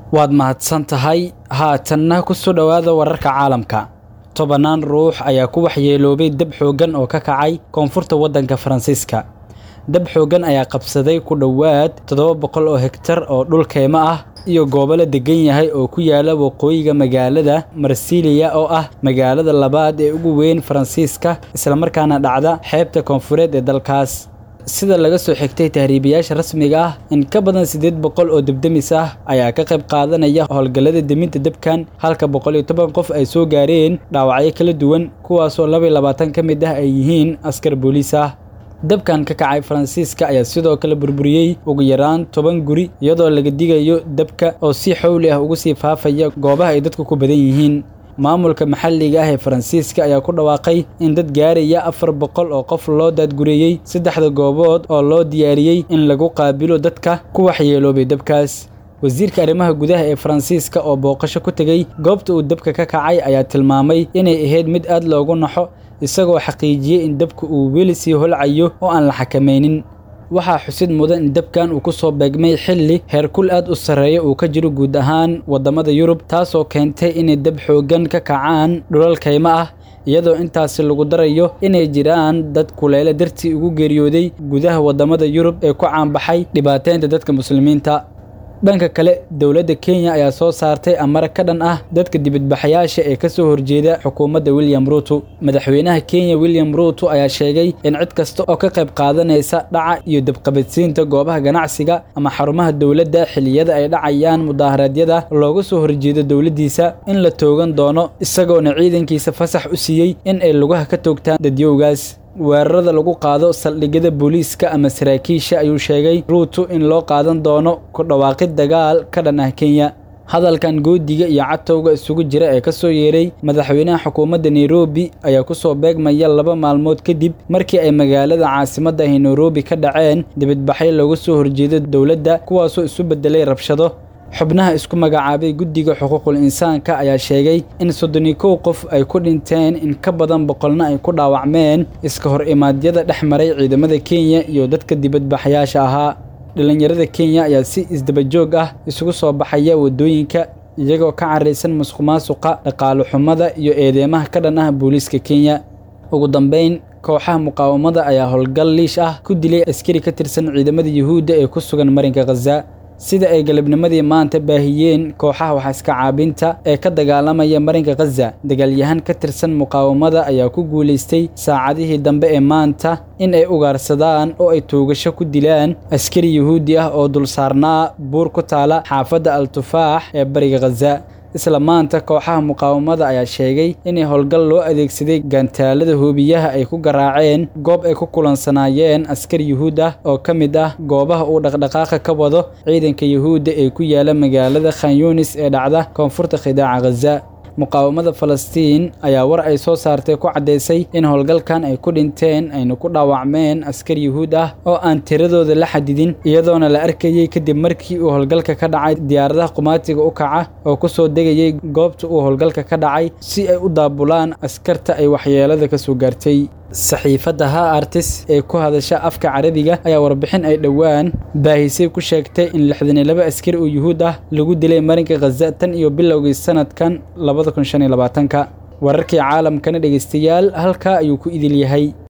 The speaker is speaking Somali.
waad mahadsan tahay haatanna ku soo dhowaada wararka caalamka tobannaan ruux ayaa ku waxyeeloobay dab xooggan oo ka kacay koonfurta waddanka faransiiska dab xooggan ayaa qabsaday ku dhowaad toddoba boqol oo hegtar oo dhul keymo ah iyo goobo la degan yahay oo ku yaala waqooyiga magaalada marsiliya oo ah magaalada labaad ee ugu weyn faransiiska islamarkaana dhacda xeebta koonfureed ee dalkaas sida laga soo xigtay tahriibayaasha rasmiga ah in ka badan siddeed boqol oo debdemis ah ayaa ka qayb qaadanaya howlgallada deminta debkan halka boqol iyo toban qof ay soo gaareen dhaawacyo kala duwan kuwaasoo laba iyo labaatan ka mid ah ay yihiin askar booliis ah dabkan ka kacay faransiiska ayaa sidoo kale burburiyey ugu yaraan toban guri iyadoo laga digayo dabka oo si xowli ah ugu sii faafaya goobaha ay dadku ku badan yihiin maamulka maxalliga ah ee faransiiska ayaa ku dhawaaqay in dad gaaraya afar boqol oo qof loo daadgureeyey saddexda goobood oo loo diyaariyey in lagu qaabilo dadka ku waxyeeloobay dabkaas wasiirka arrimaha gudaha ee faransiiska oo booqasho ku tegey goobta uu dabka ka kacay ayaa tilmaamay inay ahayd mid aad loogu naxo isagoo xaqiijiyey in dabka uu weli sii holcayo oo aan la xakamaynin waxaa xusid mudan in dabkan uu ku soo beegmay xilli heerkul aad u sarreeya uu ka jiro guud ahaan waddamada yurub taasoo keentay inay dab xooggan ka kacaan dhulal kaymo ah iyadoo intaasi lagu darayo inay jiraan dad kuleele dartii ugu geeriyooday gudaha waddamada yurub ee ku caanbaxay dhibaateynta dadka muslimiinta dhanka kale dowladda kenya ayaa soo saartay amar ka dhan ah dadka dibadbaxayaasha ee ka soo horjeeda xukuumadda william ruuto madaxweynaha kenya william ruuto ayaa sheegay in cid kasta oo ka qayb qaadanaysa dhaca iyo dabqabadsiinta goobaha ganacsiga ama xarumaha dowladda xilliyada ay dhacayaan mudaharaadyada looga soo horjeedo dowladdiisa in la toogan doono isagoona ciidankiisa fasax u siiyey in ay lugaha ka toogtaan dadyowgaas weerarada lagu qaado saldhigyada booliiska ama saraakiisha ayuu sheegay ruuto in loo qaadan doono ku dhawaaqid dagaal ka dhan ah kenya hadalkan goodiga iyo catowga isugu jira ee ka soo yeeray madaxweynaha xukuumadda nairobi ayaa ku soo beegmaya laba maalmood kadib markii ay magaalada caasimadda ahi nairobi ka dhaceen dibadbaxyo looga soo horjeedo dowladda kuwaasoo isu beddelay rabshado xubnaha isku magacaabay guddiga xuquuqul insaanka ayaa sheegay in soddoni kow qof ay ku dhinteen in ka badan boqolna ay ku dhaawacmeen iska hor imaadyada dhex maray ciidamada kenya iyo dadka dibadbaxayaasha ahaa dhallinyarada kenya ayaa si isdabajoog ah isugu soo baxaya waddooyinka iyagoo ka caraysan musuqmaasuqa dhaqaalo xumada iyo eedeymaha ka dhan ah booliiska kenya ugu dambayn kooxaha muqaawamada ayaa howlgal liish ah ku dilay askari ka tirsan ciidamada yuhuudda ee ku sugan marinka khaza sida ay galabnimadii maanta baahiyeen kooxaha waxaiska caabinta ee ka dagaalamaya marinka khaza dagaalyahan ka tirsan muqaawamada ayaa ku guulaystay saacadihii dambe ee maanta in ay ugaarsadaan oo ay toogasho ku dilaan askari yuhuudi ah oo dul saarnaa buur ku taala xaafadda al-tufaax ee bariga khaza isla maanta kooxaha muqaawamada ayaa sheegay inay howlgal loo adeegsaday gaantaalada hoobiyaha ay ku garaaceen goob ay ku kulansanaayeen askar yuhuud ah oo ka mid ah goobaha uu dhaqdhaqaaqa ka wado ciidanka yuhuudda ee ku yaala magaalada khan yunis ee dhacda koonfurta khidaaca khaza muqaawamada falastiin ayaa war ay soo saartay ku caddaysay in howlgalkan ay ku dhinteen ayna ku dhaawacmeen askar yuhuud ah oo aan tiradooda la xadidin iyadoona la arkayey kadib markii uu howlgalka ka dhacay diyaaradaha qumaatiga u kaca oo ku soo degayay goobta uu howlgalka ka dhacay si ay u daabulaan askarta ay waxyeelada ka soo gaartay saxiifadda ha artis ee ku hadasha afka carabiga ayaa warbixin ay dhowaan baahisay ku sheegtay in lixdan iyo laba askari oo yuhuud ah lagu dilay marinka khaza tan iyo bilowgii sanadkan labada kun shan iyo labaatanka wararkii caalamkana dhegaystayaal halkaa ayuu ku idil yahay